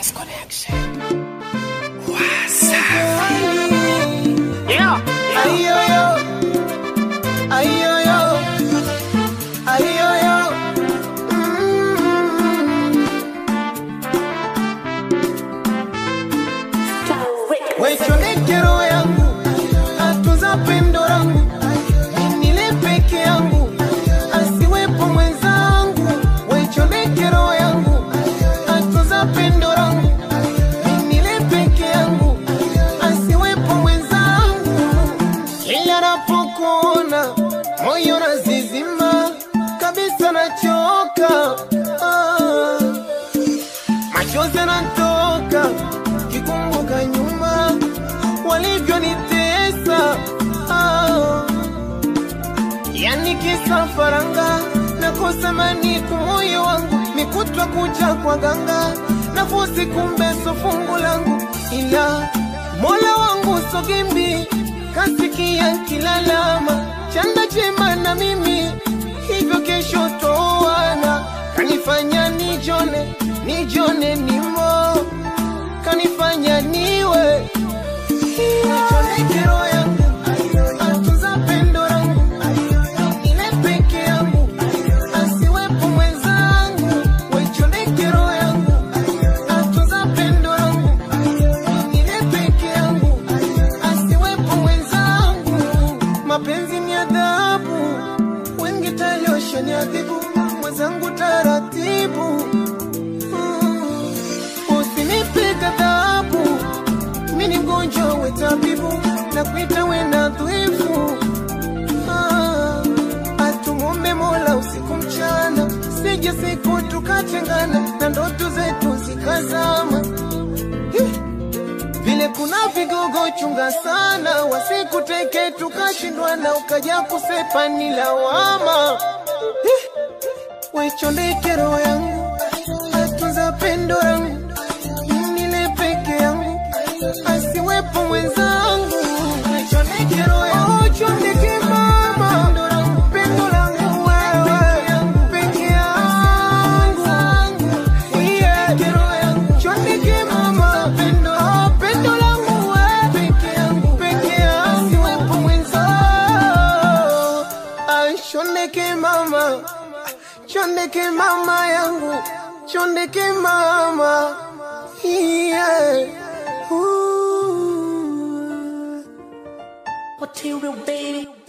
Genius Connection. Wasafi. Yeah. Ayoyo, ayoyo, ayoyo. Mm. Wechoneke roho yangu, atunza pendo langu, nile peke yangu, asiwepo mwenzangu. Wechoneke roho yangu, atunza pendo langu, nile peke yangu, asiwepo mwenzangu. Kila napokuona moyo nazizima kabisa, nachoka ah. Machozi yanatoka kikumbuka nyuma walivyonitesa ah. Yani kisa faranga nakosa maniku moyo wangu nikutwa kuja kwa ganga nafusi kumbe so fungu langu ila mola wangu sogimbi kasikia kilalama chanda chema na mimi hivyo kesho toana kanifanya nijone nijone nimo kanifanya niwe Nichoneke roho yangu, atunza pendo langu, nile peke yangu, asiwepo mwenzangu. Waichoneke roho yangu, atunza pendo langu, nile peke yangu, asiwepo mwenzangu. Mapenzi ni adhabu, wengi taliosha ni adhibu, mwenzangu taratibu. Mm. Usinipiga dhabu mi ni mgonjwa we tabibu na kuita we na dhaifu ah, atumombe mola usiku mchana sije siku tukatengana na ndoto zetu zikazama Hi! vile kuna vigogo chunga sana wasikuteke tukashindwana ukaja kusepa ni lawama Hi! wechondeke roho yangu atunza pendo langu nile peke yangu asiwepo mwenzangu Chondeke roho yangu, chondeke mama pendo langu wewe peke yangu Yeah. Chondeke mama pendo pendo langu wewe peke yangu peke yangu asiwepo mwenzangu Ah, chondeke mama chondeke mama yangu chondeke mama yeah. Ooh. Material baby.